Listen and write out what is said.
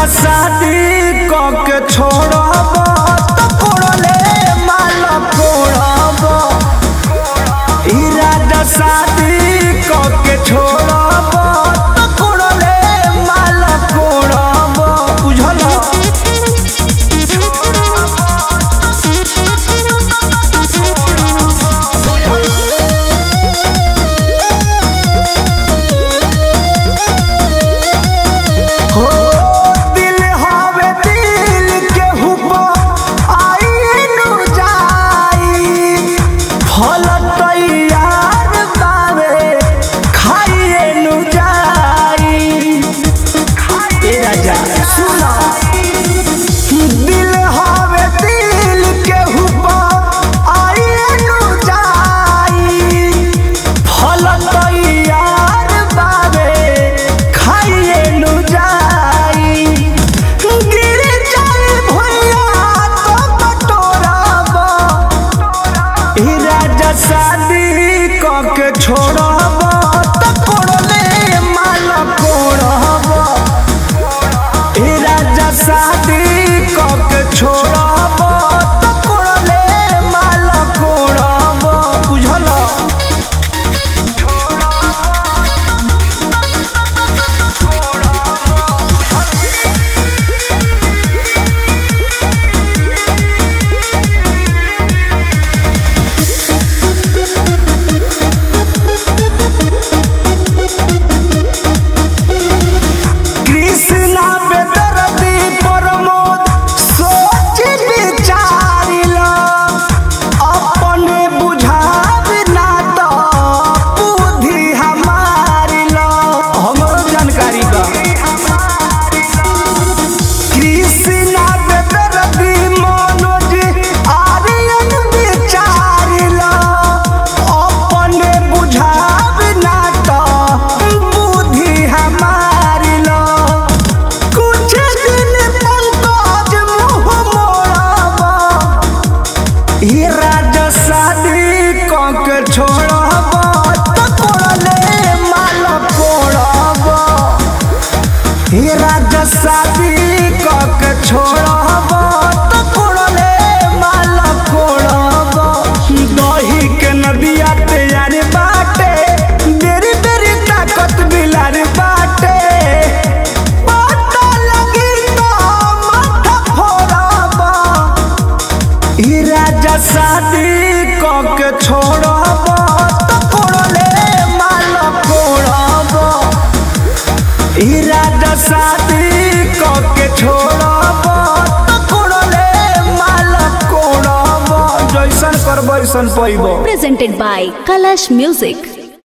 शादी क के छोड़ब त कोड़ले माल कोड़ब इरादा शादी क के छोड़ब त कोड़ले माल कोड़ब बुझल हो दिल हवे दिल के हुपा आई नु जाई फल तैयार बावे खाइए नु जाई ए राजा सुना दिल हवे दिल के हुपा आई नु जाई फल तैयार बावे खाइए नु जाई गिर जाए भैया तो बटोरब ई राजा शादी क के छोड़ब त कोड़ले माल कोड़ब ई राजा शादी क के छोड़ब त कोड़ले माल कोड़ब बुझल कृष्णा बेदर्दी प्रमोद सोच विचारिला अपने बुझाव ना तो बुद्धि हमारिला हमरो जानकारी बा कृष्णा बेदर्दी मनोज आर्यन विचारिला अपने बुझाव ना तो बुद्धि हमारिला कुछ दिन पंकज मुँह मोड़ब ई राजा शादी क के छोड़ब त कोड़ले माल कोड़ब ई राजा शादी क के छोड़ब त कोड़ले माल कोड़ब दही के नदिया तैयार बाटे बेरी बेरी ताकत बिलार बाटे पता लगी तो माथा फोड़ब ई राजा शादी क के छोड़ब त कोड़ले माल कोड़ब ई राजा शादी क के छोड़ब त कोड़ले माल कोड़ब जैसन करब ऐसन पैब presented by Kalash Music.